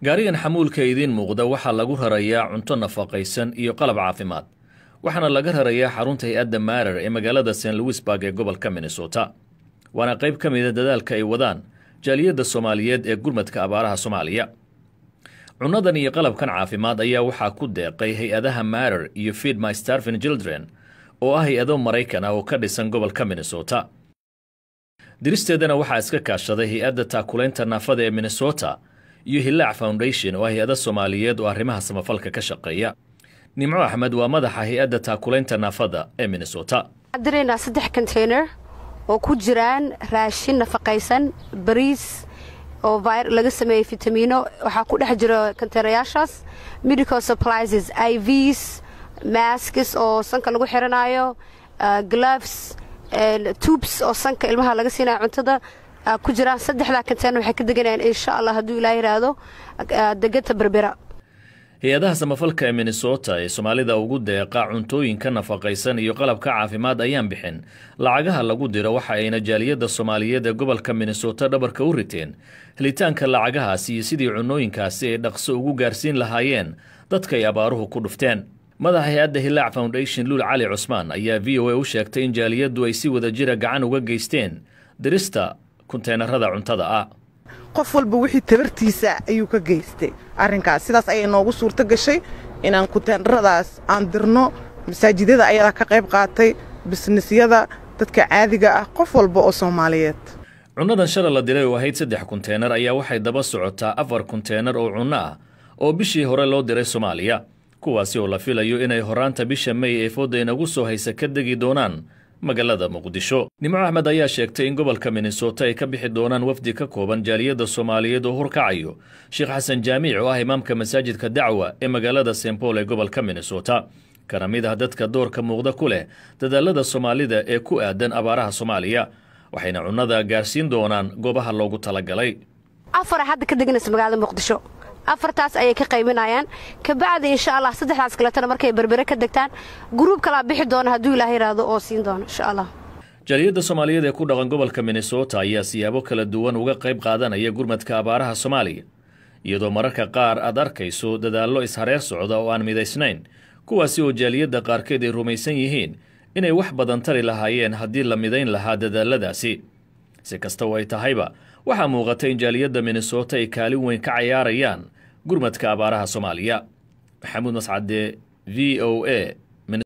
gaarigan xamuulka idiin muuqda waxaa lagu rarayaa cunto nafaqaysan iyo qalab caafimaad waxaana laga rarayaa xarunta hay-adda maarer ee magaalada st louisburg ee gobolka minnesota waana qayb ka mida dadaalka ay wadaan jaaliyadda soomaaliyeed ee gurmadka abaaraha soomaaliya cunnadan iyo qalabkan caafimaad ayaa waxaa ku deeqay hay-adaha maarer iyo feed my starvin children oo ah hay-ado maraykan ah oo ka dhisan gobolka minnesota diristeedana waxaa iska kaashaday hay-adda taakulaynta naafada ee minnesota iyo hillaac foundation oo ah hay-ada soomaaliyeed oo arrimaha samafalka ka shaqeeya nimco axmed waa madaxa hay-adda taakulaynta naafada ee minnesota waxaan diraynaa saddex container oo ku jiraan raashin nafaqaysan bariis oo laga sameeyey fitamiino waxaa ku dhex jira konteynayaashaas medical supplies i vs maskis oo sanka lagu xiranaayo gloves tubes oo sanka ilmaha laga siinayo cuntada ku jiraan saddexdaa container waxay ka deganayaan insha allah hadduu ilaa yidhaahdo deganta berbera hay-adaha samafalka ee minnesota ee soomaalida ugu deeqa cuntooyinka nafaqaysan iyo qalabka caafimaad ayaan bixin lacagaha lagu diro waxa ayna jaaliyadda soomaaliyeed ee gobolka minnesota dhabarka u riteen helitaanka lacagahaasi iyo sidii cunooyinkaasi ay dhaqso ugu gaarsiin lahaayeen dadka ay abaaruhu ku dhufteen madaxa hay-adda hillaac foundation luul cali cusmaan ayaa v o a u sheegtay in jaaliyaddu ay si wada jira gacan uga geysteen dirista kunteenarada cuntada ah qof walba wixii tabartiisa ayuu ka geystay arrinkaas sidaas ayay noogu suurto gashay inaan kunteenaradaas aan dirno masaajidada ayadaa ka qayb qaatay bisnisyada dadka caadiga ah qof walba oo soomaaliyeed cunnadan shala la diray oo ahayd saddex kunteenar ayaa waxay daba socotaa afar kunteenar oo cunno ah oo bishii hore loo diray soomaaliya kuwaasi oo la filayo inay horaanta bisha may ee fooda inagu soo haysa ka degi doonaan magaalada muqdisho nimco axmed ayaa sheegtay in gobolka minnesota ay ka bixi doonaan wafdi ka kooban jaaliyadda soomaaliyeed oo horkacayo sheekh xasan jaamiic oo ah imaamka masaajidka dacwa ee magaalada st paul ee gobolka minnesota kana mid ah dadka doorka muuqda ku leh dadaalada soomaalida ee ku aadan abaaraha soomaaliya waxayna cunnada gaarsiin doonaan goobaha loogu talagalay afara hadda ka deganaysa magaalada muqdisho afartaas ayay ka qaybinayaan kabacdi insha allah saddexdaas kaletana markay berbere ka degtaan guruub kalaa bixi doona hadduu ilaah yidhaahdo oo siin doono insha allah jaaliyadda soomaaliyeed ee ku dhaqan gobolka minnesota ayaa siyaabo kala duwan uga qayb qaadanaya gurmadka abaaraha soomaaliya iyadoo mararka qaar aad arkayso dadaallo ishareer socda oo aan midaysnayn kuwaasi oo jaaliyadda qaarkeed ay rumaysan yihiin inay wax badan tari lahaayeen haddii la midayn lahaa dadaaladaasi si kasta oo ay tahayba waxaa muuqata in jaaliyadda minnesota ay kaalin weyn ka cayaarayaan gurmadka abaaraha soomaaliya maxamuud mascade v o a